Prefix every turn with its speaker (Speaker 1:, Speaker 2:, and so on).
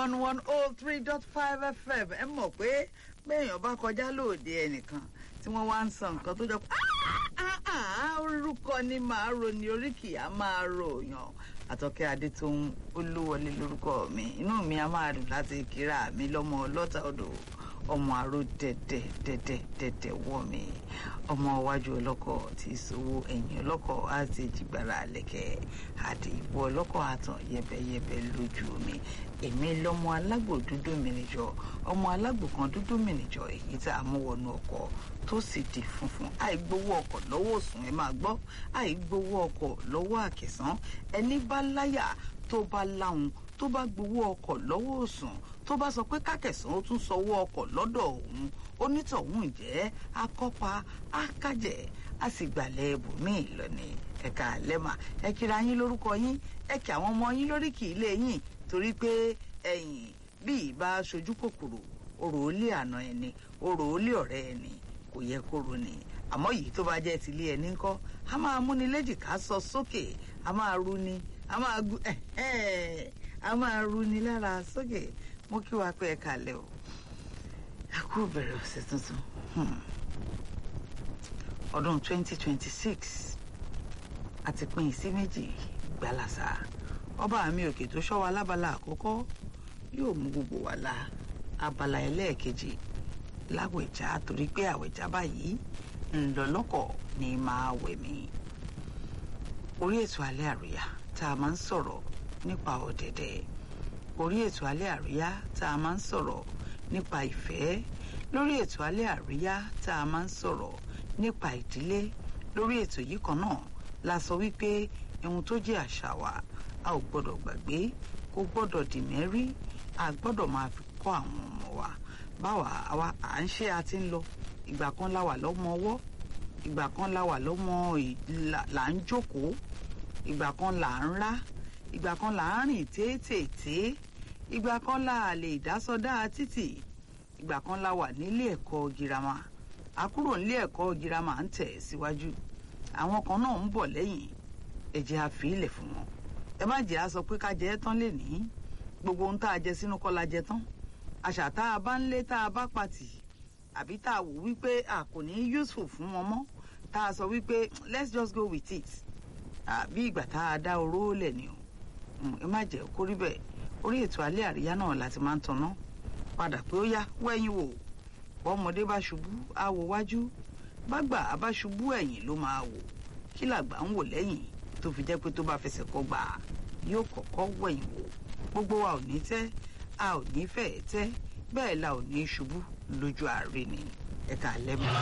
Speaker 1: one one oh three dot five fm ẹ mọ̀ pé béèyàn bá kọjá lóde ẹnìkan tí wọ́n wá ń san nǹkan tó jọ pé orúkọ ni màá ro ni oríkì á máa ròyàn àtọ́kẹ́ adétòun olúwọlé lórúkọ mi inú mi á máa dùn láti kíra mi lọ́mọ ọlọ́ta odò ọmọ àrò dẹ̀dẹ̀ dẹ̀dẹ̀ dẹ̀dẹ̀ wọ̀ mí ọmọ iwájú ọlọ́kọ̀ tí ìṣòwò ẹ̀yìn ọlọ́kọ̀ á ti jìgbára lẹ́kẹ̀ àdì ìwọ ọlọ́kọ̀ àtàn yẹbẹyẹbẹ lójú mi èmi lọmọ alágbò dúdú mìnìjọ ọmọ alágbò kan dúdú mìnìjọ èyí tá a mú wọnú ọkọ̀ tó sì di funfun àìgbowó ọkọ̀ lọ́wọ́ òsùn ẹ máa gbọ́ àìgbowó ọkọ̀ lọ́wọ́ àkẹsàn ẹni bá láyà tó bá láhùn tó bá gbowó ọkọ̀ lọ́wọ́ òsùn tó bá sọ pé kákẹ̀sán ó tún sanwó ọkọ̀ lọ́dọ̀ òun onítọ̀hún jẹ́ akọ́pa akájẹ́ a sì gbàlẹ̀ ibòmíì lọ́ni ẹ̀ka lẹ́mà ẹ kíra yín lórúkọ yín ẹ kí àwọn ọmọ yín lóríkì ilé yín torí pé ẹ̀yìn bí ìbá sojú kòkòrò orò ó lé àná ẹni orò ó lé ọ̀rẹ́ ẹni kò yẹ kó ro ni àmọ́ yìí tó bá jẹ́ tilé ẹni ńkọ́ a máa múni léjìká sọ sókè a máa ru ni a máa gu a máa ru ni lára sókè mo kí wa pé ẹ kalẹ̀ o a kú bẹ̀rẹ̀ ọ̀sẹ̀ tuntun ọdún 2026 àti pín sí méjì gbalasa ọba mi òkè tó ṣọ́ wa lábala àkọ́kọ́ yóò mú gbogbo wa la abala ẹlẹ́ẹ̀kejì láwẹ̀já torí pé àwẹ̀já báyìí ńlọlọ́kọ̀ ni máa wẹ̀ mí. orí ètò alẹ́ àríyá tá a máa ń sọ̀rọ̀ nípa ọ̀dẹ̀dẹ̀ orí ètò alẹ́ àríyá tá a máa ń sọ̀rọ̀ nípa ìfẹ́ lórí ètò alẹ́ àríyá tá a máa ń sọ̀rọ̀ nípa ìdílé lórí ètò yìí kan náà la sọ wípé ohun tó jẹ́ àṣà wa a ò gbọ́dọ̀ gbàgbé kó gbọ́dọ̀ dì mẹ́rí a gbọ́dọ̀ máa fi kọ́ àwọn ọmọ wa báwa àwa à ń ṣe àti ń lọ ìgbà kan la wà lọ́mọ ọwọ́ ìgbà kan la wà lọ́mọ là ń jókòó ìgbà kan là ń rá ìgbà kan là ń rìn téètéèté ìgbà kan la lè dásọdá títì ìgbà kan la wà nílé ẹ̀kọ́ girama àkúrò nílé ẹ̀kọ́ girama ń tẹ̀ síwájú àwọn kan náà ń bọ̀ lẹ́yìn ẹ jẹ́ a fi ilẹ̀ fún wọn ẹ má jẹ́ a sọ pé ká jẹ ẹ́ tán lè ní gbogbo ohun tá a jẹ sínú kọ́ la jẹ tán àṣà tá a bá ń lé tá a bá pàtì àbí tá a wò wípé a kò ní useful fún wọn mọ́ tá a sọ wípé let's just go with it àbí ìgbà tá a dá oró lẹ̀ ni o ẹ má jẹ́ kó rí bẹ́ẹ̀ orí ètò alẹ́ àríyá náà láti máa ń tanná padà pé ó yá wẹ́yìn wò bọ́mọdé bá ṣubú á wo wájú bágbà bá ṣubú ẹ̀yìn ló máa wò kí làgbà ń wò lẹ́yìn tó fi jẹ́ pé tó bá fẹsẹ̀ kọ́ gbà yóò kọ́kọ́ wẹ̀yìn wò gbogbo wa ò ní tẹ́ a ò ní fẹ́ẹ̀ tẹ́ bẹ́ẹ̀ la ò ní ṣubú lójú ààrẹ ni ẹ̀ka lẹ́mọ̀.